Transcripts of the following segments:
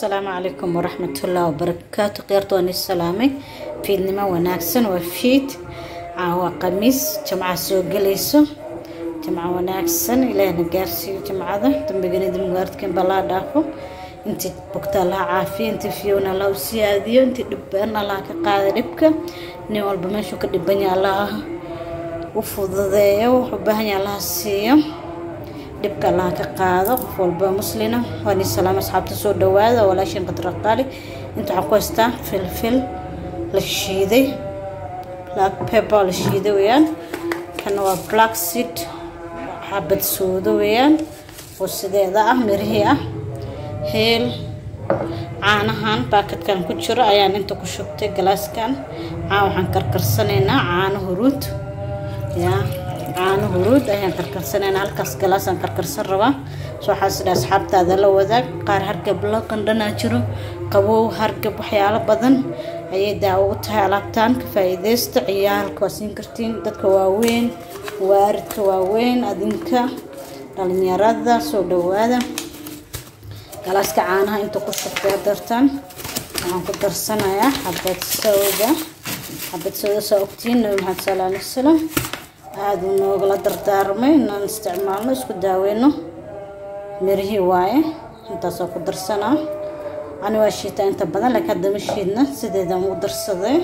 asalaamu calaykum waraxmatullaahi wabarakaatu keyrta waan is salaamay fiidnimo wanaagsan waa fiid waa khamiis jamca soo gelayso jamco wanaagsan ilaahna gaarsiiyo jamcada dambigana dimgaardkan balaa dhaafo intii bogta allaha caafiya intii fiyowna allah u siyaadiyo intii dhibban allah ka qaada dhibka nin walba meeshuu ka dhibanya allah u fududeeyo wuxuu baahanya allaha siiyo dhibka allaha ka qaado qof walba muslina waa nin salaam asxaabta soo dhawaada walaashin qadraqaali inta waxaan ku haystaa filfil la shiiday black pepper la shiiday weeyaan kana waa black seed xabad suudo weeyaan oo sideeda ah mirihii ah heel caanahan baakadkan ku jiro ayaan inta ku shubtay galaaskan caa waxaan karkarsanaynaa caano huruud yaa caano huruud ayaan karkarsanaynaa halkaas galaasaan karkarsan rabaa so waxaas dha asxaabtaada la wadaag qaar hargab la qandhanaa jiro qabow hargab waxyaalo badan ayay daawo u tahay alaabtaan ka faa-iideysta ciyaalka waa siin kartiin dadka waaweyn waaridka waaweyn adinka dhalinyarada soo dhawaada galaaska caanaha inta ku shubtay dartaan waxaan ku darsanayaa xabad sawda xabad sawda saa ogtiin nabi maxamed sala alay wasalam aada uu noogala dardaarmay inaan isticmaalno isku daaweyno mirihii waaye intaasoo ku darsanaa ani waa shiitaa inta badan laakiin hadda ma shiidna sideedaan ugu darsaday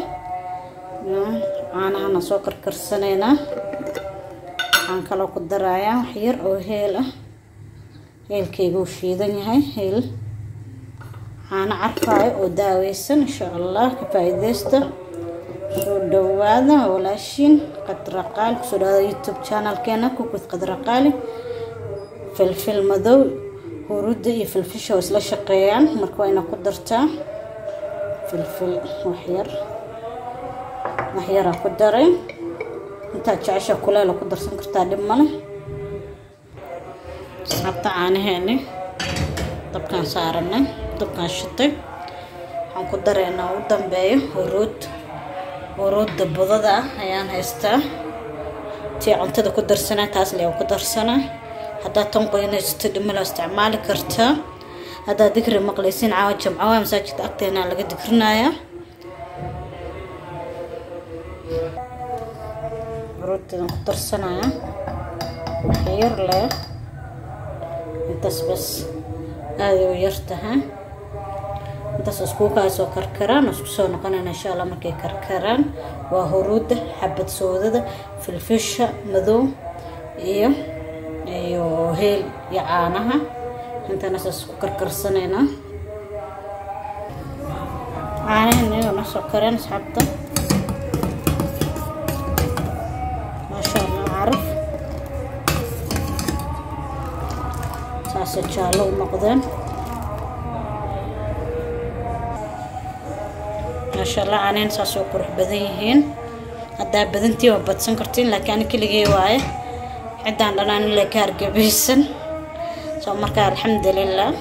caanahana soo karkarsanaynaa waxaan kaloo ku darayaa wax yar oo heel ah heelkayga uu shiidan yahay heel caano carfaayo oo daaweysan insha allah ka faa-iideysta soo dhawaada walaashiin qadraqaali kusoo dhawaada youtube channelkeena kukud qadraqaali filfil madow huruudda iyo filfisha oo isla shaqeeyaan marka waa ina ku dartaa filfil waxyar waxyaraa ku daray intaad jecesha kuleela ku darsan kartaa dhib male asxaabta caanaheeni dabkaan saaranay dabkaan shitay waxaan ku dareynaa u dambeeyo huruud huruudda budada ah ayaan haystaa tii cuntada ku darsanaa taas lee ku darsanaa haddaad tan qoynaysato dhimala isticmaali kartaa haddaad dikri maqlaysiin caawa jamcawa masaajidka agteena laga dikrinayaa huruuddadan ku darsanaya waxyar leh intaas bas aaday u yar tahay intaas iskuukaasoo karkaraan isku soo noqonayna insha allah markay karkaraan waa huruudda xabad soodada filfisha madow iyo iyo heel iyo caanaha intana saas ku karkarsanaynaa caanahan iyagana soo kareen asxaabta maasha allah caraf saasay jaallo u noqdeen maasha allah caanahan saas oo qurux badan yihiin haddaa badantii waa badsan kartiin laakiin ani keligay waaye ciddaan dhanaan ila ka hargabaysan soo markaa alxamdulilah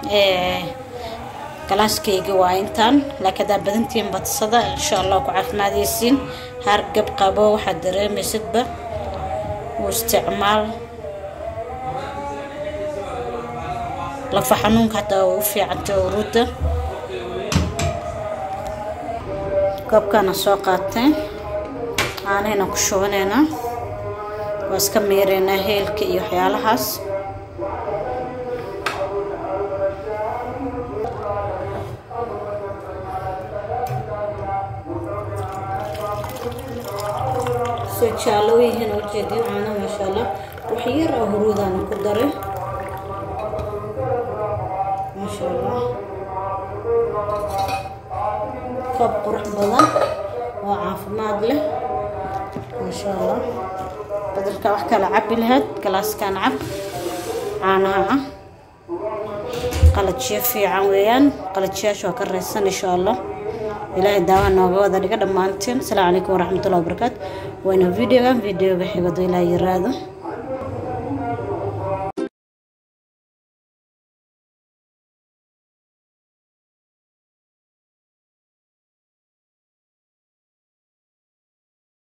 galaaskayga waa intaan laakiin haddaa badantiin badsada insha allah ku caafimaadaysiin hargab qabo waxaad dareemaysadba u isticmaal lafa xanuunka hataa u fiicantay uruudda koobkaana soo qaatay caanahayna ku shubanaynaa waa iska miireynaa heelka iyo waxyaalahaas soo jaallo yihiin ujeediyo caana maasha allah wax yar oo huruudaana ku daray maasha allah koob qurux badan oo caafimaad leh maasha allah badalka wax kala cabi lahayd galaaskan cab caanaha ah qalajiyo fiican weeyaan qalajiyaasha waa ka raysan insha allah ilaahay daawa nooga wada dhiga dhammaanteen asalaamu calaykum waraxmatullahi wabarakaatu wayna videoga videoga xigado ilaa yiraado